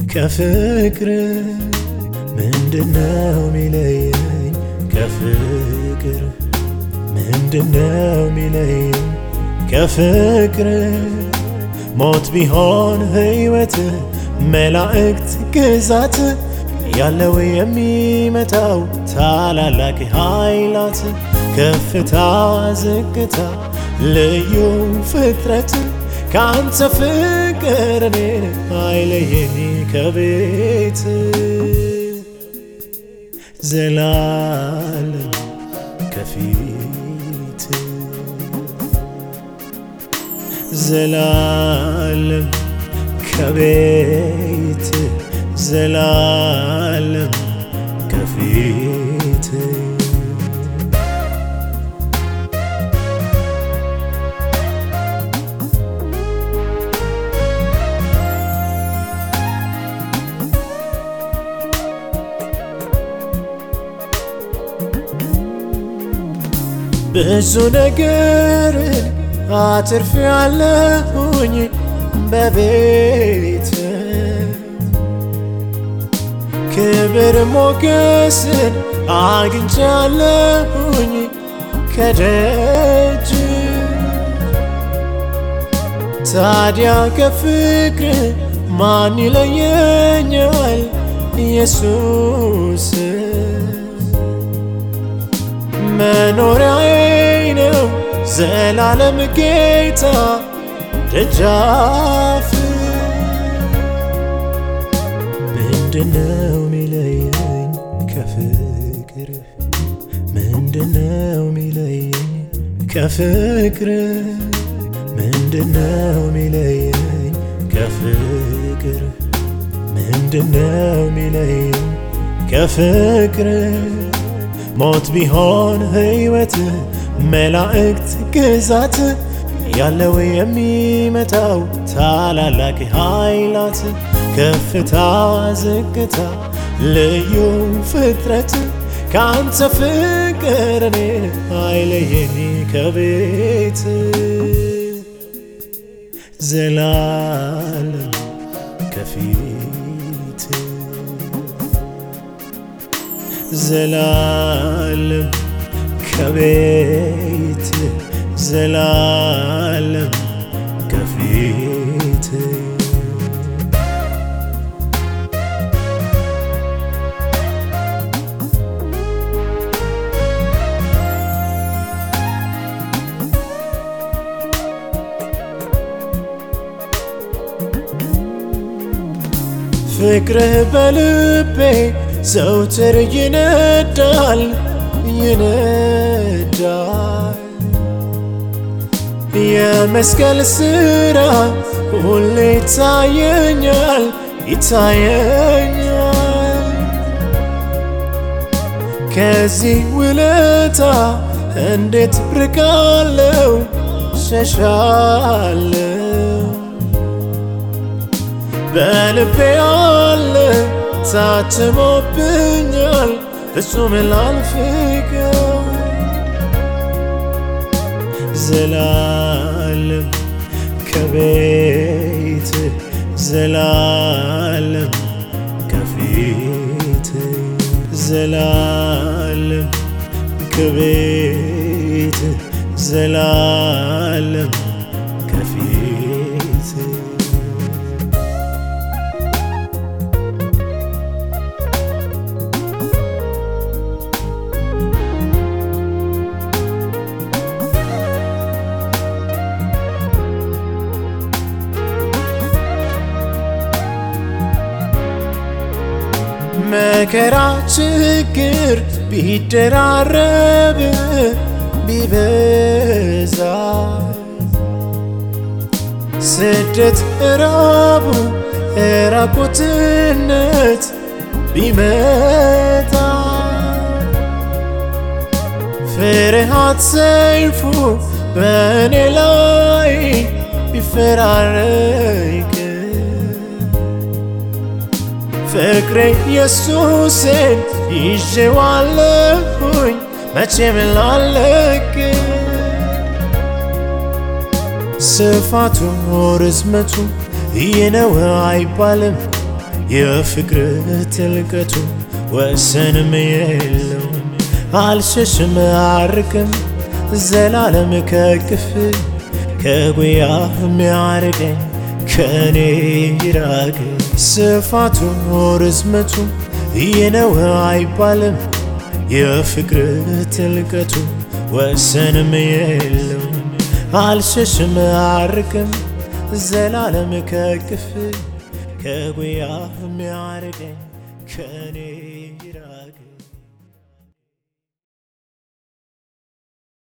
ከፍቅር ምንድነው ሚለየኝ ከፍቅር ምንድነው ሚለየኝ ከፍቅር ሞት ቢሆን ሕይወት መላእክት ግዛት ያለው የሚመጣው ታላላቅ ኃይላት ከፍታ ዝቅታ ልዩ ፍጥረት ከአንተ ፍቅር እኔን አይለየኝ ከቤት ዘላለም ከፊት ዘላለም ከቤት ዘላለም ከፊት ብዙ ነገርን አትርፌያለሁኝ በቤት ክብር ሞገስን አግኝቻለሁኝ ከደጅ ታዲያ ከፍቅር ማን ይለየኛል ኢየሱስ መኖሪያዬ ነው ዘላለም ጌታ ደጃፍ ምንድነው ሚለየኝ ከፍቅር ምንድነው ሚለየኝ ከፍቅር ምንድነው ሚለየኝ ከፍቅር ምንድነው ሚለየኝ ከፍቅር ሞት ቢሆን ሕይወት መላእክት ግዛት ያለው የሚመጣው ታላላቅ ኃይላት ከፍታ ዝቅታ ልዩ ፍጥረት ከአንተ ፍቅር እኔን አይለየኝ ከቤት ዘላለም ከፊት ዘላለም ከቤት ዘላለም ከፊት ፍቅርህ በልቤ ዘውትር ይነዳል ይነዳል የመስቀል ስራ ሁሌ ይታየኛል ይታየኛል ከዚህ ውለታ እንዴት ርቃለው ሸሻለው በልቤ አለ ታትሞብኛል ፍጹም ላልፍቀው ዘላለም ከቤት ዘላለም ከፊት ዘላለም ከቤት ዘላለም ከፊት መከራ ችግር ቢደራረብ ቢበዛ ስደት እራቡ ራቁትነት ቢመጣ ፍርሃት ሰይፉ በእኔ ላይ ቢፈራረቅ ፍቅሬ ኢየሱስን ይዤዋለሁኝ መቼም ላለቅ ስፋቱ ርዝመቱ ይህ ነው አይባልም የፍቅር ጥልቀቱ ወሰንም የለው አልሸሽም አርቅም ዘላለም ከቅፍ ከጉያ የሚያርቀኝ ከኔ ይራቅ ስፋቱ ርዝመቱ ይነው አይባልም የፍቅር ጥልቀቱ ወሰንም የለው አልሸሽም አርቅም ዘላለም ከቅፍ ከጉያ የሚያርቀኝ ከኔ ይራቅ